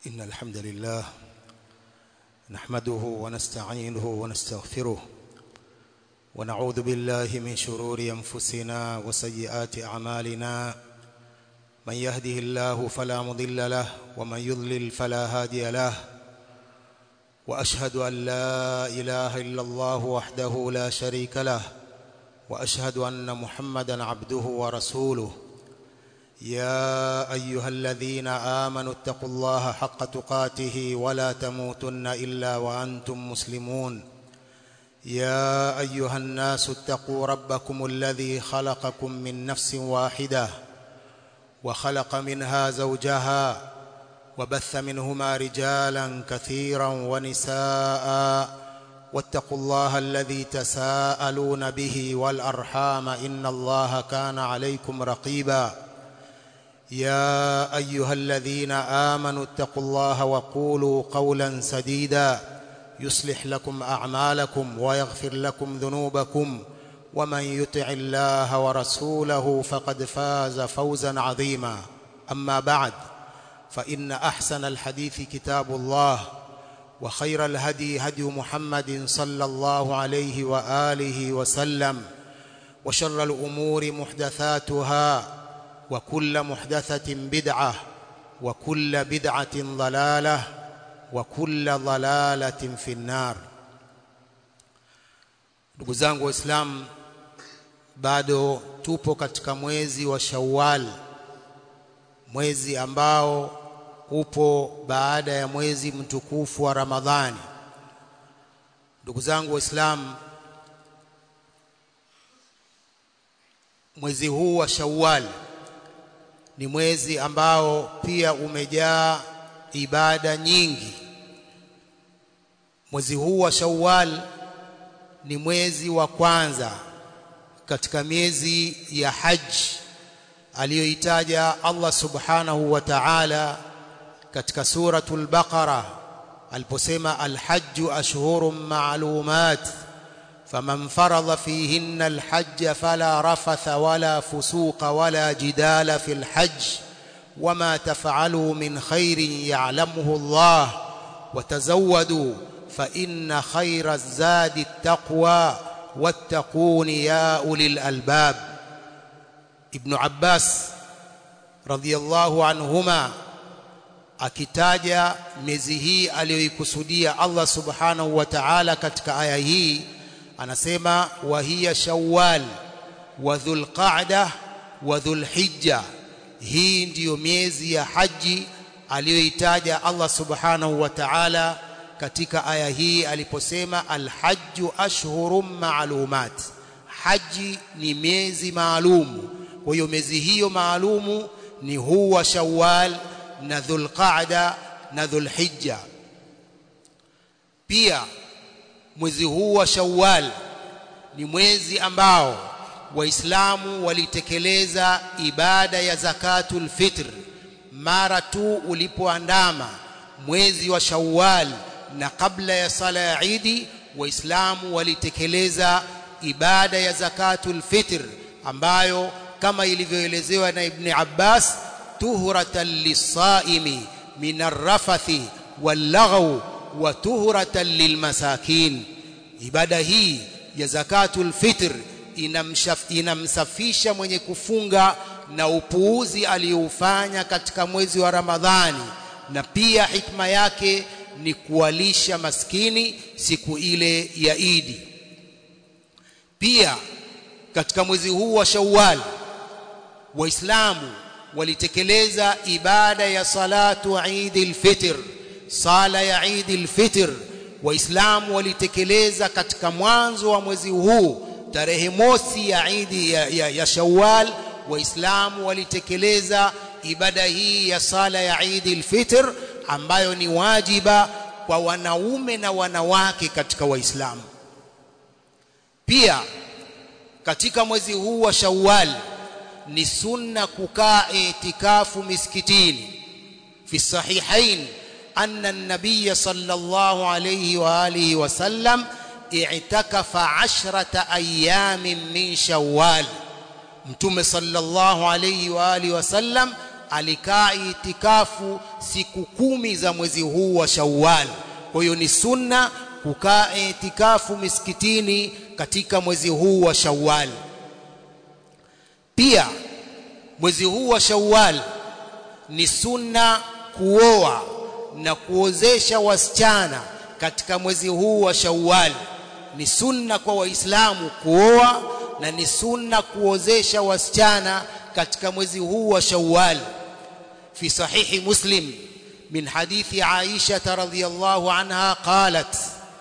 إن الحمد لله نحمده ونستعينه ونستغفره ونعوذ بالله من شرور أنفسنا وسيئات أعمالنا من يهده الله فلا مضل له ومن يضلل فلا هادي له وأشهد أن لا إله إلا الله وحده لا شريك له وأشهد أن محمدا عبده ورسوله يا أيها الذين آمنوا اتقوا الله حق تقاته ولا تموتن إلا وأنتم مسلمون يا أيها الناس اتقوا ربكم الذي خلقكم من نفس واحدة وخلق منها زوجها وبث منهما رجالا كثيرا ونساء واتقوا الله الذي تساءلون به والأرحام إن الله كان عليكم رقيبا يا أيها الذين آمنوا اتقوا الله وقولوا قولا سديدا يصلح لكم أعمالكم ويغفر لكم ذنوبكم ومن يطع الله ورسوله فقد فاز فوزا عظيما أما بعد فإن أحسن الحديث كتاب الله وخير الهدي هدي محمد صلى الله عليه وآله وسلم وشر الأمور محدثاتها وكل محدثة بدعة وكل بدعة ضلالة وكل ضلالة في النار ndugu zangu waislamu bado tupo katika mwezi wa Shawwal mwezi ambao upo baada ya mwezi mtukufu wa Ramadhani ndugu zangu waislamu mwezi huu wa Shawwal ni mwezi ambao pia umejaa ibada nyingi mwezi huu wa Shawwal ni mwezi wa kwanza katika miezi ya haji aliyoitaja Allah subhanahu wa ta'ala katika suratul baqara aliposema alhajju ashhurun ma'lumat faman faradha fihinna alhajj fala rafatha wala fusuqa wala jidala fil hajj wama taf'alu min khairin ya'lamuhu Allah watazawwadu fa inna khayra az-zadi at-taqwa wattaquni ya ulil albab Ibn Abbas radhiyallahu anhuma akitaja miezi hii aliyoikusudia Allah subhanahu wa ta'ala katika aya hii anasema wa hiya shawwal wa dhulqa'da wa dhulhijja hii ndiyo miezi ya haji aliyoitaja Allah subhanahu wa ta'ala katika aya hii aliposema alhajju ashhurum ma'lumat haji ni miezi maalumu kwa hiyo miezi hiyo maalumu ni huwa shawwal na dhulqa'da na dhulhijja pia mwezi huu wa shawwal ni mwezi ambao waislamu walitekeleza ibada ya zakatul fitr mara tu ulipoandama mwezi wa shawwal na kabla ya sala ya idi waislamu walitekeleza ibada ya zakatul fitr ambayo kama ilivyoelezewa na Ibn Abbas tuhratan lisaimi min arrafathi wallaghaw wa tuhratan lilmasakin ibada hii ya zakatul fitr inamsafisha mwenye kufunga na upuuzi aliyoufanya katika mwezi wa Ramadhani na pia hikma yake ni kuwalisha maskini siku ile ya Idi pia katika mwezi huu wa Shawwal waislamu walitekeleza ibada ya salatu Eid al-Fitr sala ya Eid al-Fitr waislamu walitekeleza katika mwanzo wa mwezi huu tarehe mosi ya Eid ya, ya, ya Shawwal waislamu walitekeleza ibada hii ya sala ya Eid al-Fitr ambayo ni wajiba kwa wanaume na wanawake katika waislamu pia katika mwezi huu wa Shawwal ni sunna kukaa itikafu miskitini fi sahihain anna an-nabiy sallallahu alayhi wa alihi wa sallam i'takafa 'ashrata ayamin min Shawwal mtume sallallahu alayhi wa alihi wa sallam alikaa itikafu siku kumi za mwezi huu wa Shawwal kwa hiyo ni sunna kukaa itikafu misikitini katika mwezi huu wa Shawwal pia mwezi huu wa Shawwal ni sunna kuoa na kuozesha wasichana katika mwezi huu wa Shawwal ni sunna kwa waislamu kuoa na ni sunna kuozesha wasichana katika mwezi huu wa Shawwal fi sahihi Muslim min hadithi Aisha radhiyallahu anha qalat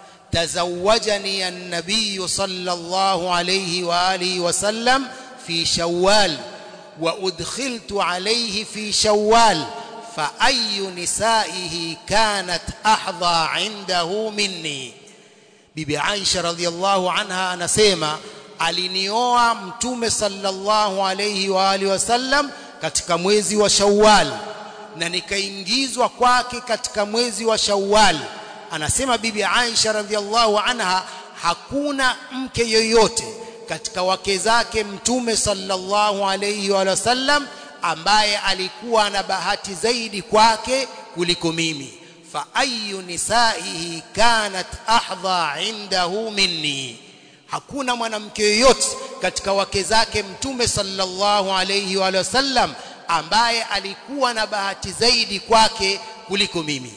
تزوجني النبي صلى الله عليه واله وسلم في شوال وادخلت عليه في شوال فاي نسائه كانت احظى عنده مني bibi Aisha radhiallahu anha anasema alinioa mtume sallallahu alayhi wa alihi wasallam katika mwezi wa Shawwal na nikaingizwa kwake katika mwezi wa Shawwal anasema bibi Aisha radhiallahu anha hakuna mke yoyote katika wake zake mtume sallallahu alayhi wa sallam ambaye alikuwa na bahati zaidi kwake kuliko mimi fa ayu nisaihi kanat ahdha indahu minni hakuna mwanamke yoyote katika wake zake mtume sallallahu alayhi wa sallam ambaye alikuwa na bahati zaidi kwake kuliko mimi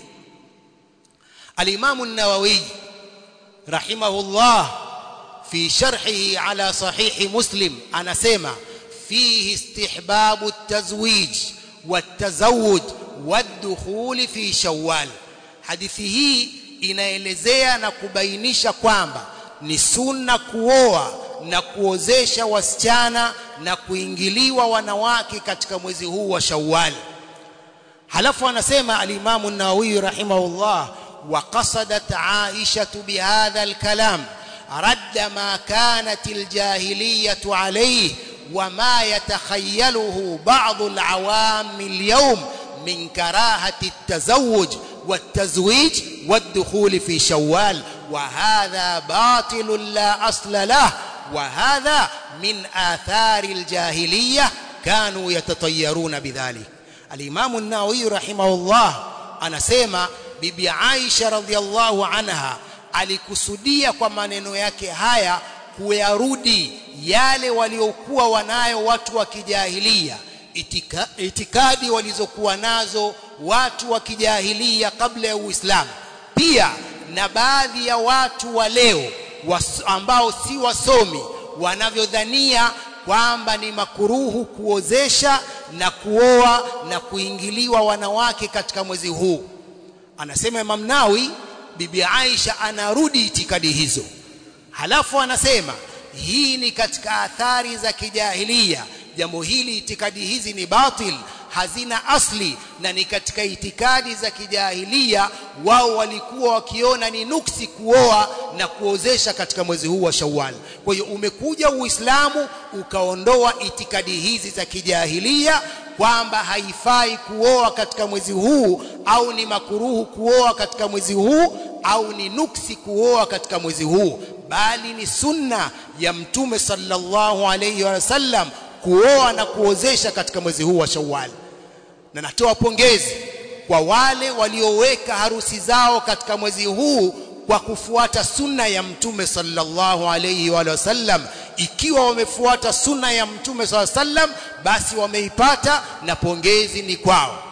الإمام النووي رحمه الله في شرحه على صحيح مسلم أنا سيما فيه استحباب التزويج والتزوج والدخول في شوال hadithi hii inaelezea na kubainisha kwamba ni sunna kuoa na kuozesha wasichana na kuingiliwa wanawake katika mwezi huu wa Shawwal. Halafu anasema al-Imam an-Nawawi rahimahullah وقصدت عائشة بهذا الكلام رد ما كانت الجاهلية عليه وما يتخيله بعض العوام اليوم من كراهة التزوج والتزويج والدخول في شوال وهذا باطل لا أصل له وهذا من آثار الجاهلية كانوا يتطيرون بذلك الإمام النووي رحمه الله أنا سيما bibi Aisha radhiallahu anha alikusudia kwa maneno yake haya kuyarudi yale waliokuwa wanayo watu wa kijahilia itika, itikadi walizokuwa nazo watu wa kijahilia kabla ya Uislamu pia na baadhi ya watu wa leo was, ambao si wasomi wanavyodhania kwamba ni makuruhu kuozesha na kuoa na kuingiliwa wanawake katika mwezi huu anasema Imam Nawi bibi Aisha anarudi itikadi hizo halafu anasema hii ni katika athari za kijahilia jambo hili itikadi hizi ni batil hazina asli na ni katika itikadi za kijahilia wao walikuwa wakiona ni nuksi kuoa na kuozesha katika mwezi huu wa Shawwal kwa hiyo umekuja Uislamu ukaondoa itikadi hizi za kijahilia kwamba haifai kuoa katika mwezi huu au ni makuruhu kuoa katika mwezi huu au ni nuksi kuoa katika mwezi huu bali ni sunna ya mtume sallallahu alayhi wasallam kuoa na kuozesha katika mwezi huu wa Shawwal na natoa pongezi kwa wale walioweka harusi zao katika mwezi huu kwa kufuata sunna ya mtume sallallahu alayhi wa sallam ikiwa wamefuata sunna ya mtume sallallahu alayhi wasallam basi wameipata na pongezi ni kwao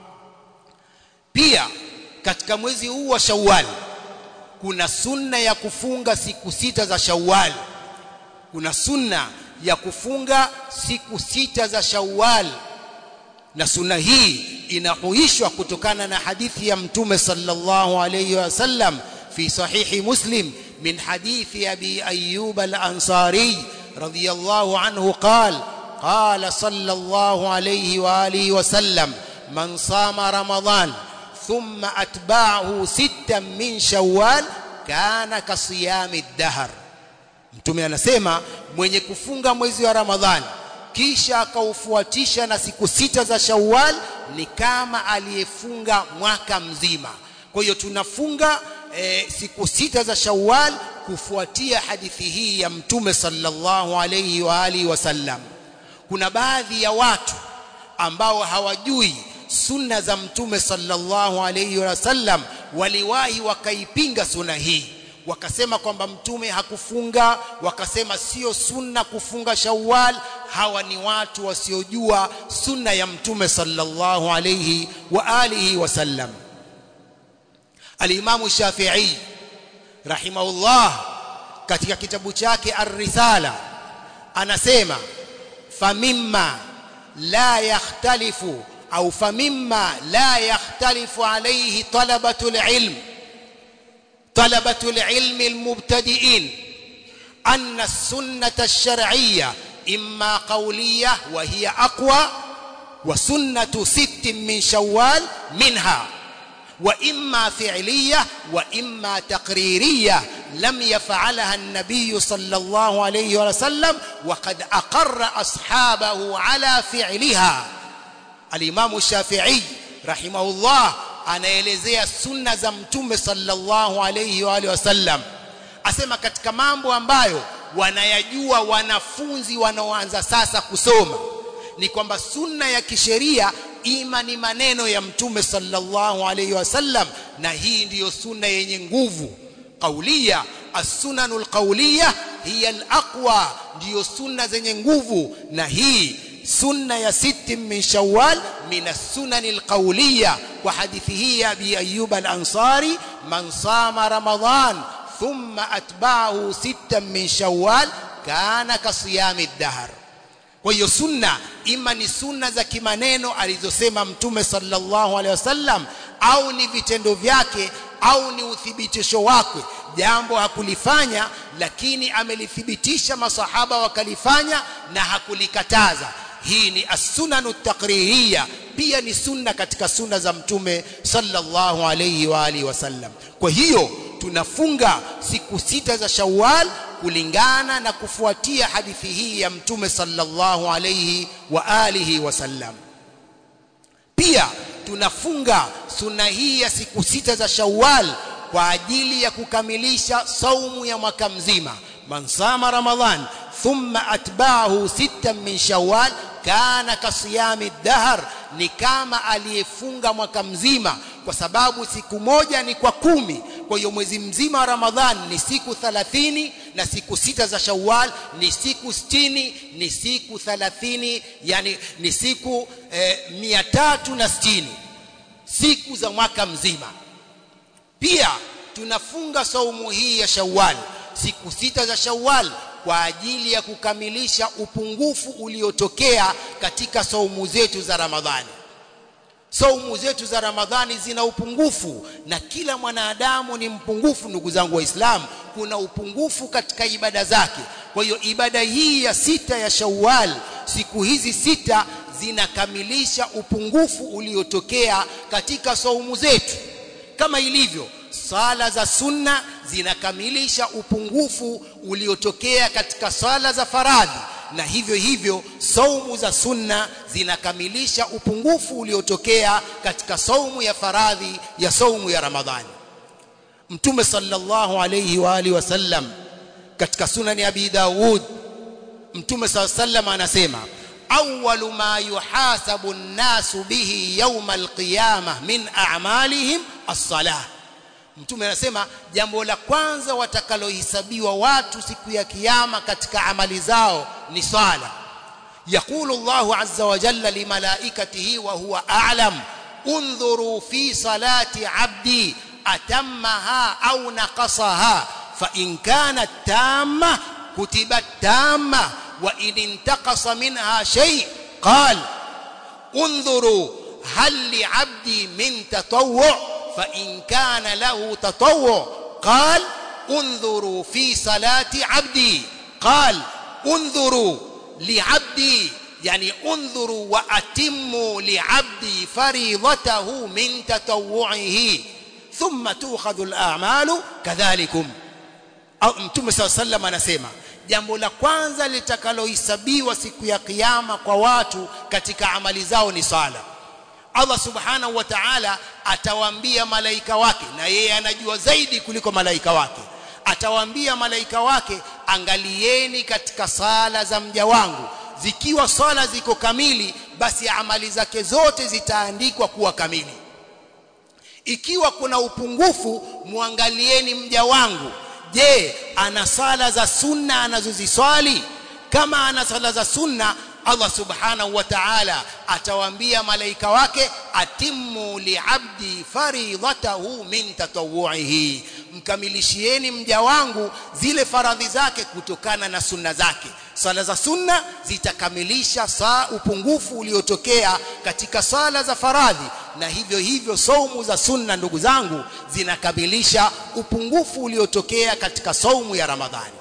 pia katika mwezi huu wa Shawwal kuna sunna ya kufunga siku sita za Shawwal kuna sunna ya kufunga siku sita za Shawwal na sunna hii inahuishwa kutokana na hadithi ya mtume sallallahu alayhi wasallam fi sahihi muslim min hadithi abi ayyub al-ansari radiyallahu anhu qala قال صلى الله عليه واله وسلم من صام رمضان ثم اتبعه ستا من شوال كان كصيام الدهر mtume anasema mwenye kufunga mwezi wa ramadhani kisha akaufuatisha na siku sita za Shawwal ni kama aliyefunga mwaka mzima. Kwa hiyo tunafunga e, siku sita za Shawwal kufuatia hadithi hii ya Mtume sallallahu alayhi wa alihi wasallam. Kuna baadhi ya watu ambao hawajui sunna za mtume sallallahu alayhi wasallam waliwahi wakaipinga sunna hii wakasema kwamba mtume hakufunga wakasema sio sunna kufunga shawwal hawa ni watu wasiojua sunna ya mtume sallallahu alayhi wa alihi wasallam al-Imam Shafi'i rahimahullah katika kitabu chake Ar-Risala anasema famimma la yakhtalifu au famimma la yakhtalifu alayhi talabatul ilm talabatul ilm almubtadi'in anna as-sunnah ash-shar'iyyah imma qawliyyah wa hiya aqwa wa sunnatu sittin min shawwal minha واما فعليه واما تقريريه لم يفعلها النبي صلى الله عليه وسلم وقد اقر اصحابه على فعلها الامام الشافعي رحمه الله anaelezea sunna za mtume sallallahu alayhi wa alihi wasallam asema katika mambo ambayo wanayajua wanafunzi wanaoanza sasa kusoma ni kwamba sunna ya kisheria ima ni maneno ya mtume sallallahu alayhi wasallam na hii ndiyo sunna yenye nguvu qauliya as-sunanul qauliya hiya al-aqwa ndiyo sunna zenye nguvu na hii sunna ya siti min shawwal min as-sunanil qauliya kwa hadithi hii ya Abi Ayyub al-Ansari man sama ramadan thumma atba'ahu sittan min shawwal kana kasiyami ad-dahr kwa hiyo sunna ima ni sunna za kimaneno alizosema mtume sallallahu alaihi wasallam au ni vitendo vyake au ni uthibitisho wake jambo hakulifanya lakini amelithibitisha masahaba wakalifanya na hakulikataza hii ni as-sunanu taqririya pia ni sunna katika sunna za mtume sallallahu alayhi wa alihi wasallam kwa hiyo tunafunga siku sita za Shawwal kulingana na kufuatia hadithi hii ya mtume sallallahu alayhi wa alihi wasallam pia tunafunga sunna hii ya siku sita za Shawwal kwa ajili ya kukamilisha saumu ya mwaka mzima man sama ramadhan thumma atba'ahu sittan min shawwal kana kasiyami dahr ni kama aliyefunga mwaka mzima kwa sababu siku moja ni kwa kumi kwa hiyo mwezi mzima wa ramadhan ni siku 30 na siku sita za shawwal ni siku 60 ni siku 30 yani ni siku eh, 360 siku za mwaka mzima pia tunafunga saumu hii ya shawwal siku sita za shawwal kwa ajili ya kukamilisha upungufu uliotokea katika saumu zetu za Ramadhani. Saumu zetu za Ramadhani zina upungufu na kila mwanadamu ni mpungufu ndugu zangu waislamu kuna upungufu katika ibada zake kwa hiyo ibada hii ya sita ya Shawwal siku hizi sita zinakamilisha upungufu uliotokea katika saumu zetu kama ilivyo sala za sunna zinakamilisha upungufu uliotokea katika sala za faradhi na hivyo hivyo saumu za sunna zinakamilisha upungufu uliotokea katika saumu ya faradhi ya saumu ya ramadhani mtume sallallahu alayhi wa alihi wasallam katika sunani abi daud mtume sallallahu alayhi wasallam anasema awwalu ma yuhasabu an-nasu bihi yawm al-qiyamah min a'malihim as-salah mtume anasema jambo la kwanza watakalohesabiwa watu siku ya kiyama katika amali zao ni swala يقول الله عز وجل لملائكته وهو أعلم انظروا في صلاة عبدي أتمها أو نقصها فإن كانت تامة كتبت تامة وإن انتقص منها شيء قال انظروا هل لعبدي من تطوع فإن كان له تطوع قال انظروا في صلاة عبدي قال انظروا لعبدي يعني انظروا وأتموا لعبدي فريضته من تطوعه ثم تؤخذ الأعمال كذلكم au mtume saa sallam anasema jambo la kwanza litakalohesabiwa siku ya kiyama kwa watu katika amali zao ni sala Allah subhanahu wa ta'ala atawaambia malaika wake na yeye anajua zaidi kuliko malaika wake atawaambia malaika wake angalieni katika sala za mja wangu zikiwa swala ziko kamili basi amali zake zote zitaandikwa kuwa kamili ikiwa kuna upungufu muangalieni mja wangu je ana sala za sunna anazoziswali kama ana sala za sunna Allah subhanahu wa ta'ala atawaambia malaika wake atimmu liabdi faridatahu min tatawuihi mkamilishieni mja wangu zile faradhi zake kutokana na sunna zake sala za sunna zitakamilisha saa upungufu uliotokea katika sala za faradhi na hivyo hivyo saumu za sunna ndugu zangu zinakamilisha upungufu uliotokea katika saumu ya Ramadhani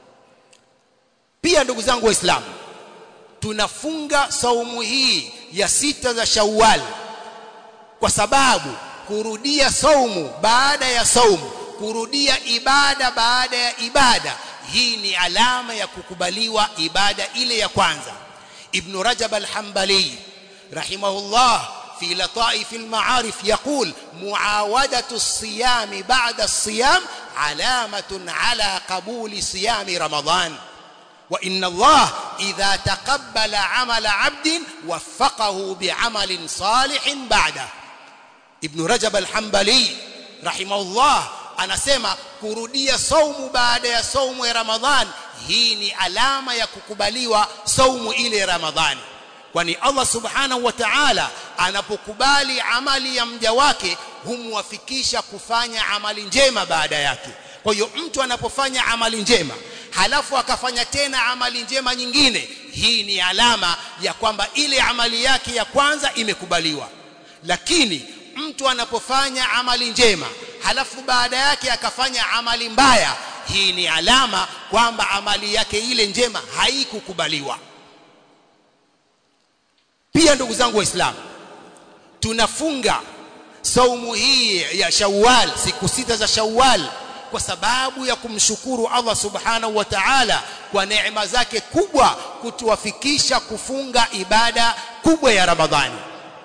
pia ndugu zangu waislamu tunafunga saumu hii ya sita za Shawwal kwa sababu kurudia saumu baada ya saumu kurudia ibada baada ya ibada hii ni alama ya kukubaliwa ibada ile ya kwanza ibn rajab al-hanbali rahimahullah في لطائف المعارف يقول معاودة الصيام بعد الصيام علامة على قبول صيام رمضان وإن الله إذا تقبل عمل عبد وفقه بعمل صالح بعده ابن رجب الحنبلي رحمه الله anasema kurudia saumu baada ya saumu ya Ramadhan hii ni alama ya kukubaliwa saumu ile ya Ramadhani kwani Allah subhanahu wa ta'ala anapokubali amali ya mja wake humwafikisha kufanya amali njema baada yake kwa hiyo mtu anapofanya amali njema halafu akafanya tena amali njema nyingine hii ni alama ya kwamba ile amali yake ya kwanza imekubaliwa lakini mtu anapofanya amali njema halafu baada yake akafanya amali mbaya hii ni alama kwamba amali yake ile njema haikukubaliwa pia ndugu zangu waislamu tunafunga saumu hii ya Shawwal siku sita za Shawwal kwa sababu ya kumshukuru Allah subhanahu wa ta'ala kwa neema zake kubwa kutuwafikisha kufunga ibada kubwa ya Ramadhani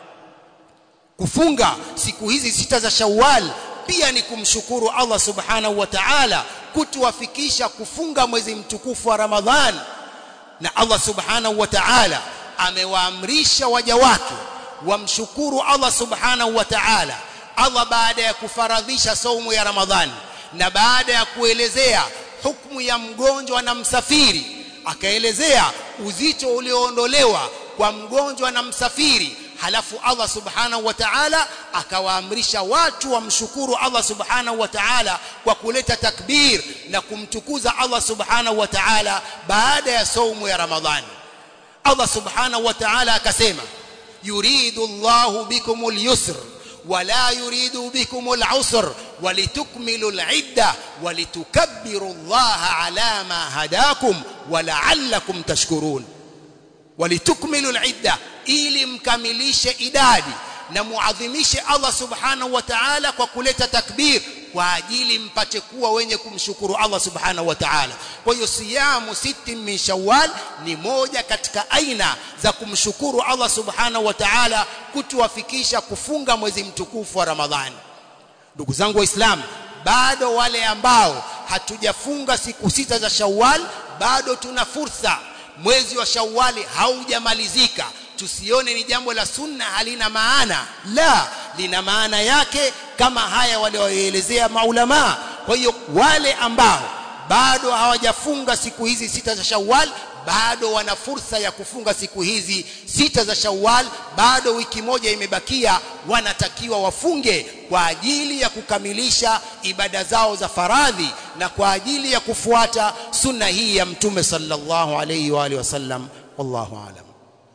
kufunga siku hizi sita za Shawwal pia ni kumshukuru Allah subhanahu wa ta'ala kutuwafikisha kufunga mwezi mtukufu wa Ramadhan na Allah subhanahu wa ta'ala amewaamrisha waja wake wamshukuru Allah subhanahu wa ta'ala Allah baada ya kufaradhisha saumu ya Ramadhani na baada ya kuelezea hukumu ya mgonjwa na msafiri akaelezea uzito ulioondolewa kwa mgonjwa na msafiri halafu Allah subhanahu wa ta'ala akawaamrisha watu wamshukuru Allah subhanahu wa ta'ala kwa kuleta takbir na kumtukuza Allah subhanahu wa ta'ala baada ya saumu ya Ramadhani Allah subhanahu wa ta'ala akasema yuridu Allahu bikumul yusr ولا يريد بكم العسر ولتكملوا العدة ولتكبروا الله على ما هداكم ولعلكم تشكرون ولتكملوا العدة ili mkamilishe idadi na muadhimishe Allah subhanahu wa ta'ala kwa kuleta takbir kwa ajili mpate kuwa wenye kumshukuru Allah subhanahu wa ta'ala kwa hiyo siyamu siti min shawwal ni moja katika aina za kumshukuru Allah subhanahu wa ta'ala kutuwafikisha kufunga mwezi mtukufu wa Ramadhani ndugu zangu waislamu bado wale ambao hatujafunga siku sita za Shawwal bado tuna fursa mwezi wa Shawwali haujamalizika tusione ni jambo la sunna halina maana la lina maana yake kama haya walioelezea maulama kwa hiyo wale ambao bado hawajafunga siku hizi sita za Shawwal bado wana fursa ya kufunga siku hizi sita za Shawwal bado wiki moja imebakia wanatakiwa wafunge kwa ajili ya kukamilisha ibada zao za faradhi na kwa ajili ya kufuata sunna hii ya mtume sallallahu alayhi wa alihi wasallam wallahu aalam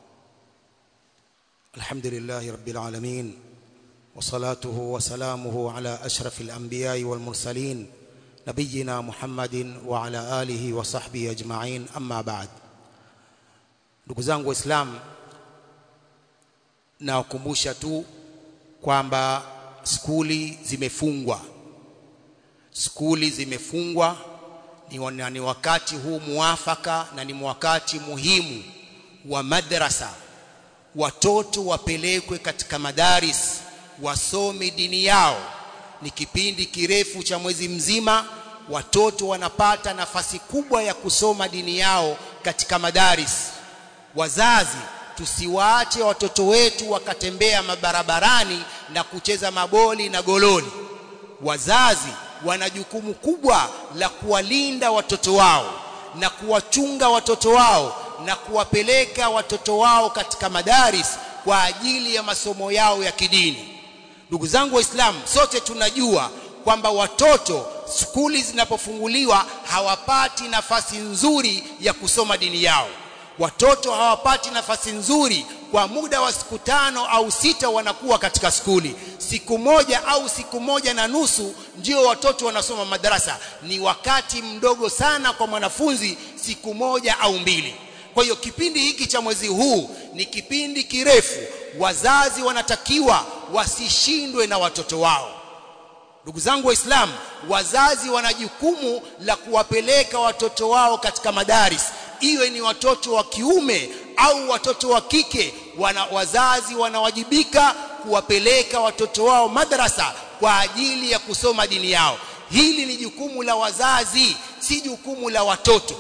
الحمد لله رب العالمين وصلاته وسلامه على أشرف الأنبياء والمرسلين نبينا محمد وعلى آله وصحبه أجمعين أما بعد ndugu zangu waislamu nawakumbusha tu kwamba skuli zimefungwa skuli zimefungwa ni, ni wakati huu muafaka na ni wakati muhimu wa madrasa watoto wapelekwe katika madaris wasome dini yao ni kipindi kirefu cha mwezi mzima watoto wanapata nafasi kubwa ya kusoma dini yao katika madaris wazazi tusiwaache watoto wetu wakatembea mabarabarani na kucheza maboli na gololi wazazi wana jukumu kubwa la kuwalinda watoto wao na kuwachunga watoto wao na kuwapeleka watoto wao katika madaris kwa ajili ya masomo yao ya kidini ndugu zangu waislamu sote tunajua kwamba watoto skuli zinapofunguliwa hawapati nafasi nzuri ya kusoma dini yao watoto hawapati nafasi nzuri kwa muda wa siku tano au sita wanakuwa katika skuli siku moja au siku moja na nusu ndio watoto wanasoma madarasa ni wakati mdogo sana kwa mwanafunzi siku moja au mbili kwa hiyo kipindi hiki cha mwezi huu ni kipindi kirefu wazazi wanatakiwa wasishindwe na watoto wao ndugu zangu waislamu wazazi wana jukumu la kuwapeleka watoto wao katika madaris iwe ni watoto wa kiume au watoto wa kike wana, wazazi wanawajibika kuwapeleka watoto wao madrasa kwa ajili ya kusoma dini yao hili ni jukumu la wazazi si jukumu la watoto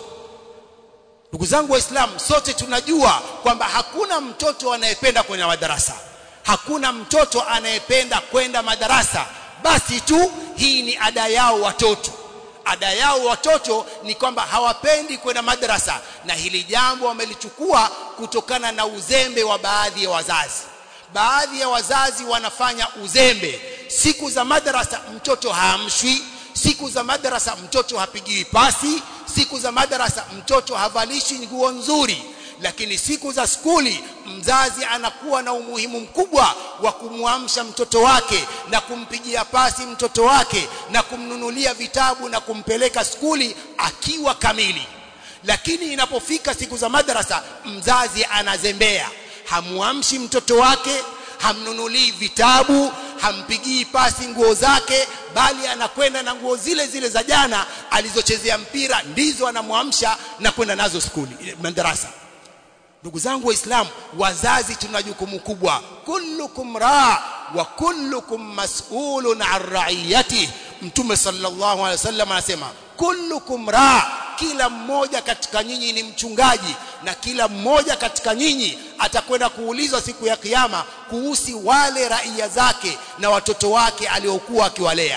ndugu zangu waislamu sote tunajua kwamba hakuna mtoto anayependa kwenda madarasa hakuna mtoto anayependa kwenda madarasa basi tu hii ni ada yao watoto ada yao watoto ni kwamba hawapendi kwenda madrasa na hili jambo wamelichukua kutokana na uzembe wa baadhi ya wazazi baadhi ya wazazi wanafanya uzembe siku za madrasa mtoto haamshwi siku za madrasa mtoto hapigiwi pasi siku za madrasa mtoto havalishi nguo nzuri lakini siku za skuli mzazi anakuwa na umuhimu mkubwa wa kumwamsha mtoto wake na kumpigia pasi mtoto wake na kumnunulia vitabu na kumpeleka skuli akiwa kamili lakini inapofika siku za madrasa mzazi anazembea hamuamshi mtoto wake hamnunulii vitabu hampigii pasi nguo zake bali anakwenda na nguo zile zile za jana alizochezea mpira ndizo anamwamsha na kwenda nazo skuli madrasa ndugu zangu waislamu wazazi tuna jukumu kubwa kullukum raa wa kullukum mas'ulun an ra'iyati mtume sallallahu alaihi wasallam anasema kullukum raa kila mmoja katika nyinyi ni mchungaji na kila mmoja katika nyinyi atakwenda kuulizwa siku ya kiyama kuhusu wale raia zake na watoto wake aliokuwa akiwalea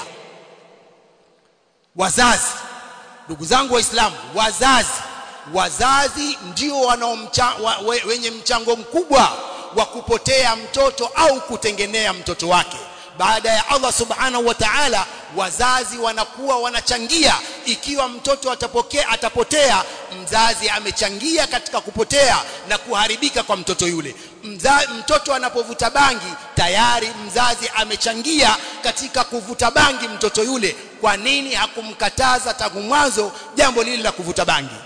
wazazi ndugu zangu waislamu wazazi wazazi ndio wanaomcha, wa, we, wenye mchango mkubwa wa kupotea mtoto au kutengenea mtoto wake baada ya Allah subhanahu wa ta'ala wazazi wanakuwa wanachangia ikiwa mtoto atapokea atapotea mzazi amechangia katika kupotea na kuharibika kwa mtoto yule Mza, mtoto anapovuta bangi tayari mzazi amechangia katika kuvuta bangi mtoto yule kwa nini hakumkataza tangu mwanzo jambo lile la kuvuta bangi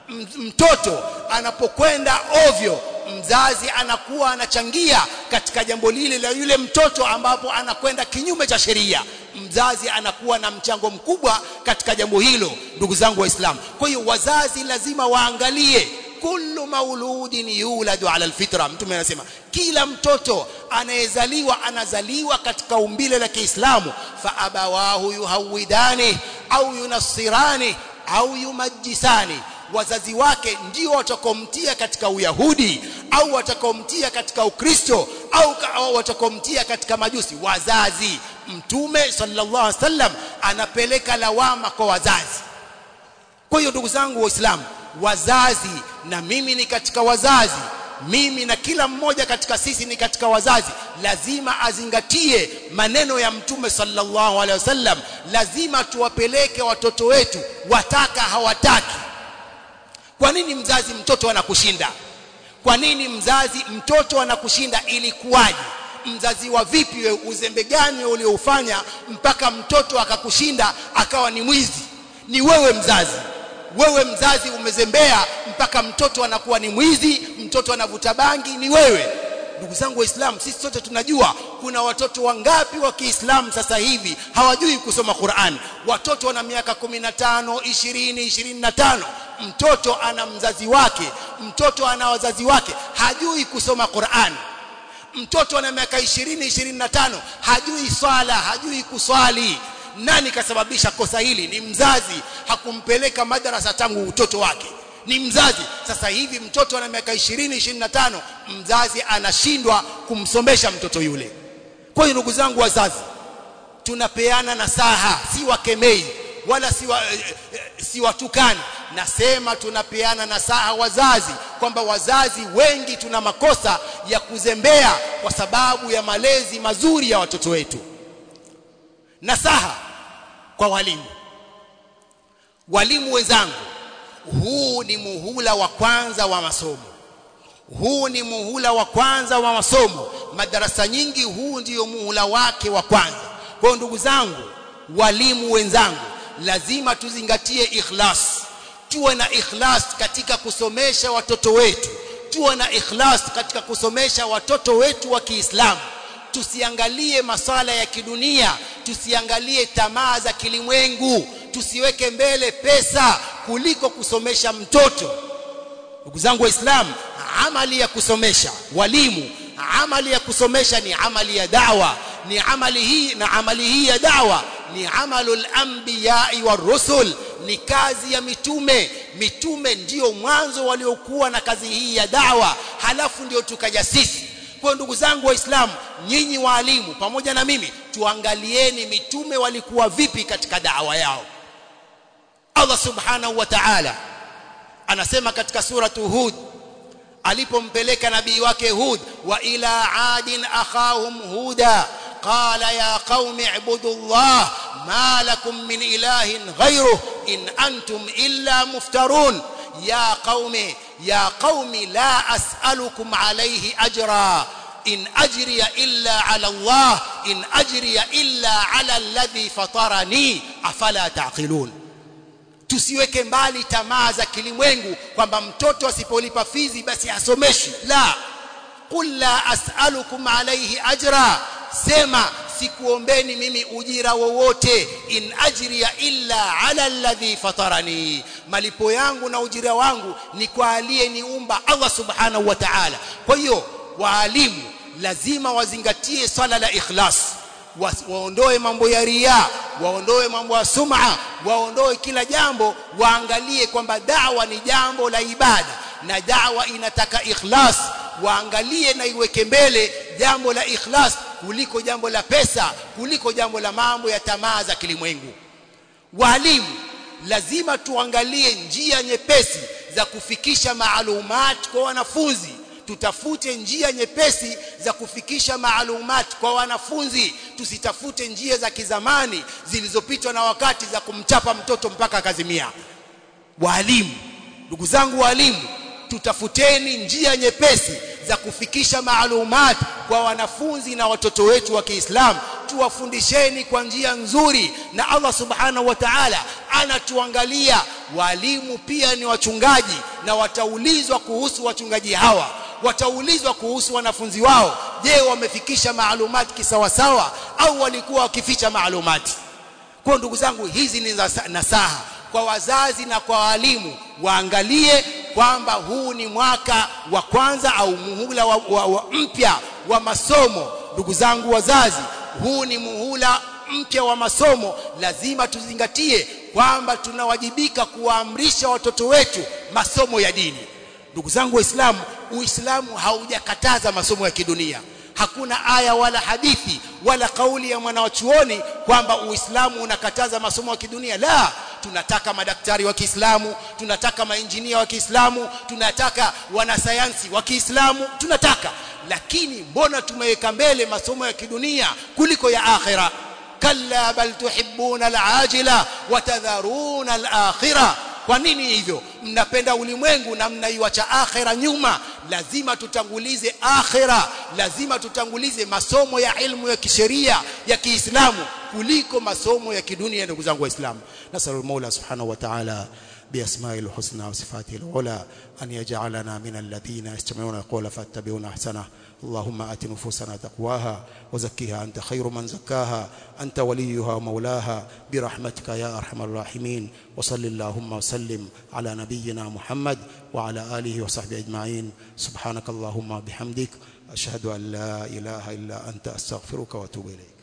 mtoto anapokwenda ovyo mzazi anakuwa anachangia katika jambo lile la yule mtoto ambapo anakwenda kinyume cha sheria mzazi anakuwa na mchango mkubwa katika jambo hilo ndugu zangu waislamu kwa hiyo wazazi lazima waangalie kullu mauludin yuladu ala alfitra mtume anasema kila mtoto anayezaliwa anazaliwa katika umbile la Kiislamu fa abawahu yuhawidani au yunassirani au yumajisani wazazi wake ndio watakomtia katika uyahudi au watakomtia katika ukristo au, au watakomtia katika majusi wazazi mtume sallallahu alaihi wasallam anapeleka lawama kwa wazazi kwa hiyo ndugu zangu waislamu wazazi na mimi ni katika wazazi mimi na kila mmoja katika sisi ni katika wazazi lazima azingatie maneno ya mtume sallallahu alaihi wasallam lazima tuwapeleke watoto wetu wataka hawataki kwa nini mzazi mtoto anakushinda kwa nini mzazi mtoto anakushinda ilikuwaje mzazi wa vipi we uzembe gani ulioufanya mpaka mtoto akakushinda akawa ni mwizi ni wewe mzazi wewe mzazi umezembea mpaka mtoto anakuwa ni mwizi mtoto anavuta bangi ni wewe ndugu zangu waislamu sisi sote tunajua kuna watoto wangapi wa Kiislamu sasa hivi hawajui kusoma Qur'an watoto wana miaka 15 20 25 mtoto ana mzazi wake mtoto ana wazazi wake hajui kusoma Qur'an mtoto ana miaka 20 25 hajui swala hajui kuswali nani kasababisha kosa hili ni mzazi hakumpeleka madrasa tangu utoto wake ni mzazi sasa hivi mtoto ana miaka 20 25 mzazi anashindwa kumsomesha mtoto yule kwa hiyo ndugu zangu wazazi tunapeana nasaha si wakemei wala si wa, eh, eh, si watukani nasema tunapeana nasaha wazazi kwamba wazazi wengi tuna makosa ya kuzembea kwa sababu ya malezi mazuri ya watoto wetu nasaha kwa walimu walimu wenzangu huu ni muhula wa kwanza wa masomo huu ni muhula wa kwanza wa masomo madarasa nyingi huu ndiyo muhula wake wa kwanza kwa ndugu zangu walimu wenzangu lazima tuzingatie ikhlas tuwe na ikhlas katika kusomesha watoto wetu tuwe na ikhlas katika kusomesha watoto wetu wa Kiislamu tusiangalie maswala ya kidunia tusiangalie tamaa za kilimwengu tusiweke mbele pesa kuliko kusomesha mtoto ndugu zangu waislamu amali ya kusomesha walimu amali ya kusomesha ni amali ya dawa ni amali hii na amali hii ya dawa ni amalul anbiya'i war rusul ni kazi ya mitume mitume ndio mwanzo waliokuwa na kazi hii ya dawa halafu ndio tukaja sisi kwa ndugu zangu waislamu nyinyi waalimu pamoja na mimi tuangalieni mitume walikuwa vipi katika dawa yao Allah subhanahu wa ta'ala anasema katika suratu Hud alipompeleka nabii wake Hud wa ila adin akhahum huda qala ya qaumi ibudu Allah ma lakum min ilahin ghayruh in antum illa muftarun ya qaumi ya qaumi la as'alukum alayhi ajra in ajriya illa ala Allah in ajriya illa ala alladhi fatarani afala taqilun tusiweke mbali tamaa za kilimwengu kwamba mtoto asipolipa fizi basi asomeshwi la qul la as'alukum alayhi ajra sema sikuombeni mimi ujira wowote in ajriya illa ala alladhi fatarani malipo yangu na ujira wangu ni kwa aliyeniumba Allah subhanahu wa ta'ala kwa hiyo waalimu lazima wazingatie swala la ikhlas waondoe mambo ya ria waondoe mambo ya sum'a waondoe kila jambo waangalie kwamba dawa ni jambo la ibada na dawa inataka ikhlas waangalie na iweke mbele jambo la ikhlas kuliko jambo la pesa kuliko jambo la mambo ya tamaa za kilimwengu walimu lazima tuangalie njia nyepesi za kufikisha maalumat kwa wanafunzi tutafute njia nyepesi za kufikisha maalumat kwa wanafunzi tusitafute njia za kizamani zilizopitwa na wakati za kumchapa mtoto mpaka akazimia walimu ndugu zangu walimu tutafuteni njia nyepesi za kufikisha maalumat kwa wanafunzi na watoto wetu wa Kiislamu tuwafundisheni kwa njia nzuri na Allah subhanahu wa ta'ala anatuangalia walimu pia ni wachungaji na wataulizwa kuhusu wachungaji hawa wataulizwa kuhusu wanafunzi wao je wamefikisha maalumati kisawasawa au walikuwa wakificha maalumati kwa ndugu zangu hizi ni nasaha kwa wazazi na kwa walimu waangalie kwamba huu ni mwaka wa kwanza au muhula wa, wa, wa mpya wa masomo ndugu zangu wazazi huu ni muhula mpya wa masomo lazima tuzingatie kwamba tunawajibika kuwaamrisha watoto wetu masomo ya dini ndugu zangu waislamu uislamu haujakataza masomo ya kidunia hakuna aya wala hadithi wala kauli ya mwanawachuoni kwamba uislamu unakataza masomo ya kidunia la tunataka madaktari wa Kiislamu tunataka mainjinia wa Kiislamu tunataka wanasayansi wa Kiislamu tunataka lakini mbona tumeweka mbele masomo ya kidunia kuliko ya akhira kalla bal tuhibbuna alajila watadharuna alakhirah kwa nini hivyo mnapenda ulimwengu na mnaiwacha akhera nyuma lazima tutangulize akhera lazima tutangulize masomo ya ilmu ya kisheria ya Kiislamu kuliko masomo ya kidunia ndugu zangu waislamu nasallu maula subhanahu wa ta'ala بأسماء الحسنى وصفاته العلى أن يجعلنا من الذين يستمعون القول فاتبعون أحسنه اللهم آت نفوسنا تقواها وزكها أنت خير من زكاها أنت وليها ومولاها برحمتك يا أرحم الراحمين وصل اللهم وسلم على نبينا محمد وعلى آله وصحبه أجمعين سبحانك اللهم بحمدك أشهد أن لا إله إلا أنت أستغفرك وأتوب إليك